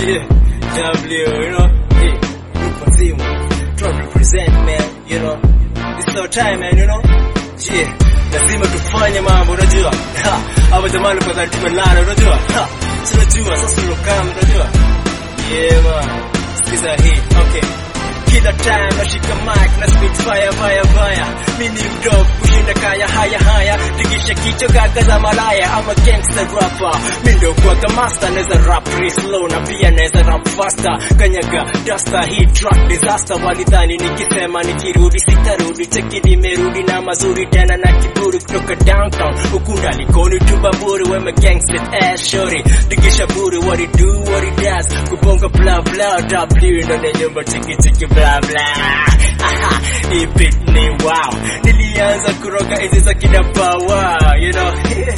Yeah, W, you know. Yeah, group nzima. Try to represent, man, you know. It's our time, man, you know. Yeah, lazima tufanye mambo, unajua. Ha, Hapa jamani kwa dhati tumelala, unajua. Ha, si unajua, sasa ulokam, unajua. Yeah, man. Sikiza hii, okay. Kila time nashika mic na spit fire fire fire. Mimi ni mdogo kushinda kaya haya haya. Tikisha kichwa gaga za malaya. I'm a gangster rapper. Mimi ndio kwa master naweza rap real slow na pia naweza rap faster. Kanyaga duster hii track disaster. Walidhani nikisema nikirudi sitarudi. Cheki nimerudi na mazuri tena na kiburi kutoka downtown. Ukunda likoni tu baburi wema gangster ass shorty. Tikisha buri what it do what it does. Kubonga blah blah W ndo ni nyumba chiki chiki blah blah. Aha, hii beat ni wow. Nilianza kuroga enzi za kina Bawa, you know.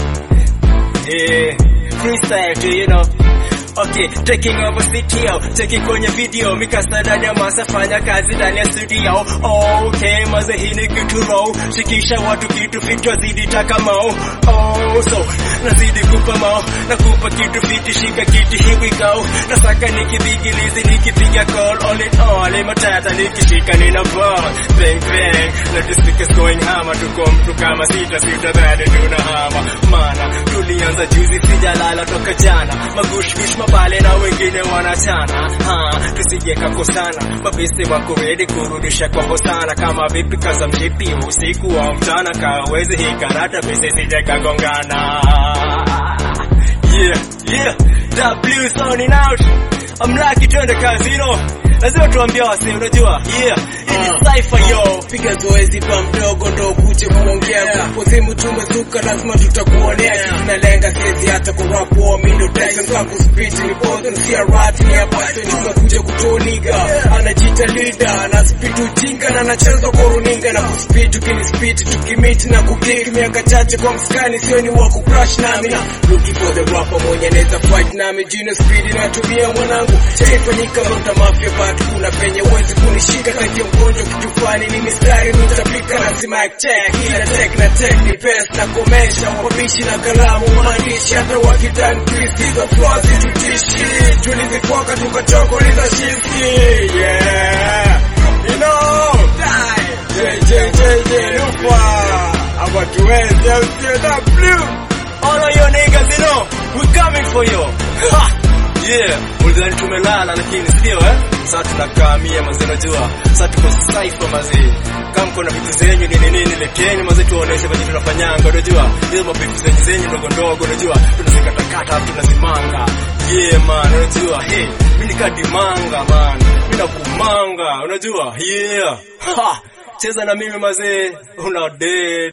yeah, freestyle tu, you know. Okay, taking over CTO, cheki kwenye video, mikasa ndani ya masa, fanya kazi ndani ya studio. Okay, maze hii ni kitu raw, shikisha watu kitu vichwa zidi taka mao. Oh, so, nazidi kupa mao, nakupa kitu fiti, shika kiti, here we go. Nasaka nikibigilizi, nikipiga call, all in all, imatata nikishika nina ball. Bang bang, na the speakers going hammer, tuko mtu kama sita sita, bado tunahama. Mana, tulianza juzi, sijalala toka jana, magushgush mabale na wengine wanachana. Ha, tusije kakosana, mabisi wako ready kurudisha kwa hosana. Kama vipi kaza mshipi usiku wa mchana, kawezi hii karata bisi sije kagongana. Yeah, yeah, W sounding out. I'm lucky twende kazino. Lazima tuambie wase, unajua? Yeah, hii ni cypher yo. piga zoezi kwa mdogo ndo kuje kuongea kuzimu tumezuka lazima tutakuonea tunalenga siezi hata kwa rap war mindo tega mkangu speech ni bozo sia rat ni apate tunakuja kutoniga anajiita leader ana speed ujinga na anacheza kwa runinga na kuspeed tukini speed tukimit na kukick miaka chache kwa mskani sio ni wa kucrash nami na looking for the rapper mwenye anaweza fight nami jina speed natumia mwanangu chaifanyika rota mafia but kuna penye uwezi kunishika kati ya mgonjwa kitu fulani ni mistari nitapika lazima check ila check na check ni best na komesha wabishi na kalamu maandishi hata wakitani kristiza flaws tutishi tulizikwaka tukachokoliza shiski yeah you know die JJJ lupa abatuwezi au sio W All of your niggas, you know, we coming for you. Ha! Yeah, ulidhani tumelala lakini sio eh? Sasa tunakaa mia mazee unajua. Sasa tuko cypher mazee. Kama mko na vitu zenyu nini nini leteni mazee tuoneshe vile tunafanyanga unajua. Hizo mapifu zenyu zenyu ndogo ndogo unajua. Tunazikatakata hapo tunazimanga. Yeah man, unajua. Hey, mimi nikadimanga man. Mimi nakumanga, unajua. Yeah. Ha! Cheza na mimi mazee. Una dead.